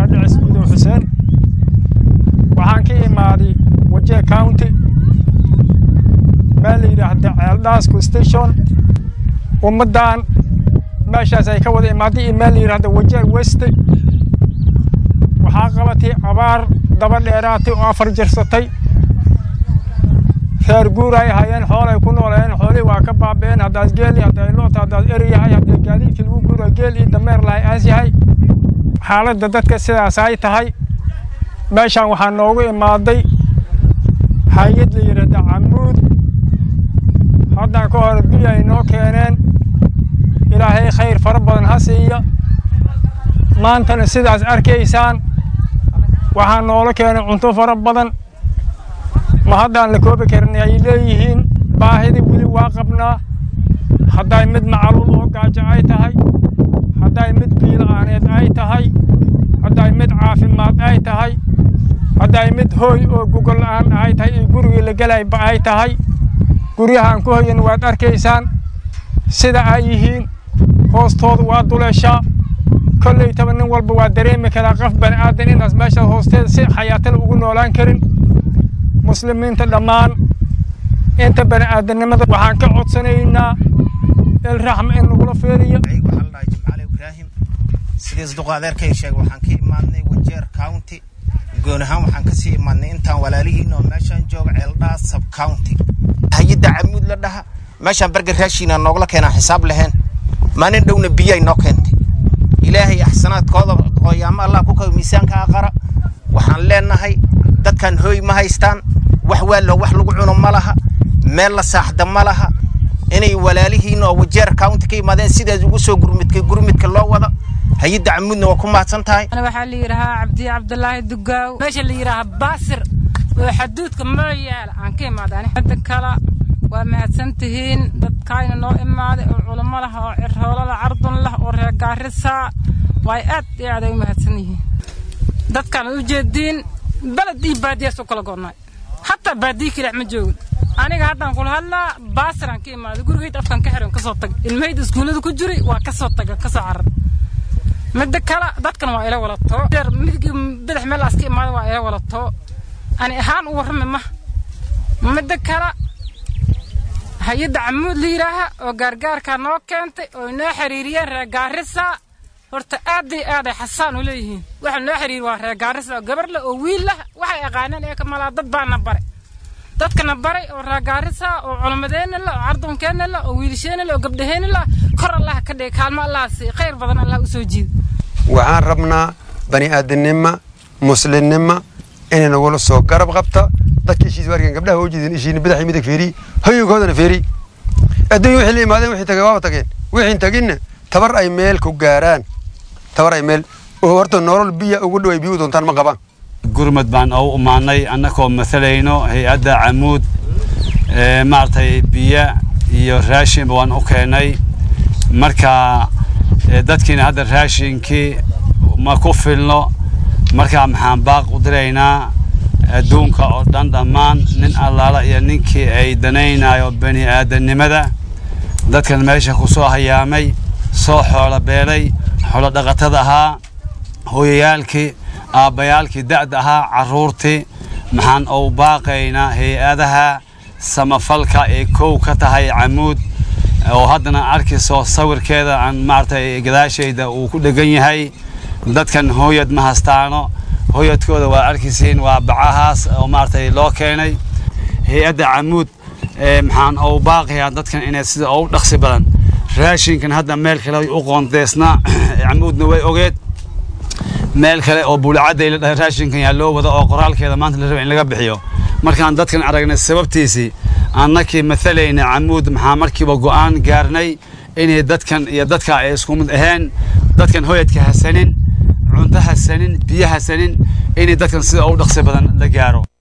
yidhaha dhicis gudow xuseen waxaan ka imaaday wajee county meel la yidhaahda ceeldhaasku station ummaddan meeshaas ay ka wada imaaday iyo meel la yidhaahda wajee weste waxaa qabatay abaar daba dheeraatay oo afar jirsatay reer guur ay hayeen xoolay ku noolayeen xoolihii waa ka baaba'een haddaad geeli hadday loota haddaad eri yahay hadday gaadiidkii lagu guura geel iyo dameer lahay aas yahay xaaladda dadka sidaas ay tahay meeshaan waxaa noogu imaaday hay-ad la yidhaahda camuud haddaan ka hor biyo ay noo keeneen ilaahay khayr fara badan ha siiya maantana sidaas arkaysaan waxaa noola keenay cunto fara badan ma haddaan la koobi karin ay leeyihiin baahida weli waa qabnaa hadday mid macaluul oo gaajo ay tahay hadday mid biila'aaneed ay tahay hadday mid caafimaad ay tahay hadday mid hooy oo gogol la'aan ay tahay iyo gurigii la gelayba ay tahay guryahaan ku hoyan waad arkaysaan sida ay yihiin hoostooda waa duleeshaa kollaytaba nin walba waa dareemi karaa qof bani aadan inaas meesha hoosteeda si xayaatala ugu noolaan karin muslimiinta dhammaan inta bani aadamnimada waxaan ka codsanaynaa ilraxma in nagula feeliyo waxaa la dhahay jimcaale ibraahim sidiis duqa adeerkay sheegay waxaan ka imaadnay wajeer county goon ahaan waxaan kasii imaadnay intaan walaalihiin oo meeshaan jooga ceeldhaa sub county hay-adda camuud la dhaha meeshaan berger raashiina noogla keenaan xisaab lahayn maalin dhowna biyay noo keentay ilaahay axsanaadkooda hooyaamo allah ku kaw miisaanka aqara waxaan leenahay dadkan hooy ma haystaan wax waalo wax lagu cuno ma laha meel la saaxda ma laha inay walaalihiin oo wajeer county ka yimaadeen sidaas ugu soo gurmidka gurmidka loo wada hay-adda camuudna waa ku mahadsan tahay أنا waxaa la yidhaahaa cabdi cabdulaahi dugaaw meesha la yidhaahaa baasir oo xaduudka mooyaala aan ka imaadaan hadda kale waa mahadsan tihiin dadkaayna noo imaaday oo culamo lah oo cirhoolo lah cardun lah oo reer gaarisa waay aad iyo aad ay u mahadsan yihiin dadkaan u jeediin beled iyo baadiyaas u kala go'nay hataa baadiyi kilax ma joogin aniga haddaan kula hadlaa baasiraan ka imaaday gurigayd afkan ka xiran kasoo tagay ilmahayda iskuullada ku jiri waa kasoo taga kasoo carar midda kale dadkan waa ila walato midig badax meel aska imaada waa ila walato ani ahaan u warrami ma midda kale hay-adda camuud la yidhaaha oo gaargaarkaa noo keentay oo inoo xiriiriyeen reer gaarisa horta aad iyo aad ay xasaan u leeyihiin waxa noo xiriiri waa reer gaarisa oo gabar leh oo wiil lah waxay aqaaneen ee ka malaa dad baana baray dadkana baray oo reer gaarisa oo culamadeenna leh oo cardunkeena leh oo wiilasheenna leh oo gabdhaheenna leh kor allah ka dhigay kaalmo allah sii khayr badan allah u soo jiida waxaan rabnaa bani aadamnimo muslimnimo inay nagula soo garab qabta dadka ishiis waarkan gabdhaha oo jeedin ishiina badaxii midig feeri hoyinkoodana feeri adduunya wixii la imaadeen wixii tagay waaba tageen wixiin taginna tabar ay meel ku gaaraan tabar ay meel oo horta nolol biya ugu dhow ay biyu doontaan ma qabaan gurmad baan u imaanay annagoo matalayno hay-adda camuud ee maaragtay biyo iyo raashinba waan u keenay marka ee, dadkiina hadda raashinkii ma ku filno marka maxaan baaq u diraynaa adduunka oo dhan dhammaan nin allaala iyo ninkii ay danaynayo bani aadamnimada dadkan meesha ku soo hayaamay soo xoolo beelay xoolo dhaqatada ahaa hooyayaalkii aabbayaalkii da'da ahaa carruurtii maxaan u baaqaynaa hay-adaha samafalka ee kow ka tahay camuud oo haddana arkayso sawirkeeda aan maaragtay gadaashayda uu ku dhegan yahay dadkan hooyad ma hastaano hooyadkooda waa arkaysiin waa bacahaas oo maaragtay loo keenay hay-adda camuud ee maxaan u baaqayaa dadkan inay sida ugu dhaqsi badan raashinkan hadda meel kale u qoondeysnaa camuudna way ogeed meel kale oo buulacadday la dhahay raashinkan yaa loo wada oo qoraalkeeda maanta la raba in laga bixiyo markaan dadkan aragnay sababtiisii annakii matalayna camuud maxaa markiiba go'aan gaarnay inay dadkan iyo dadka ay isku mid ahayn dadkan hoyadka hasanin cunto hasanin biyo hasanin inay dadkan sida ugu dhaqsi badan la gaaro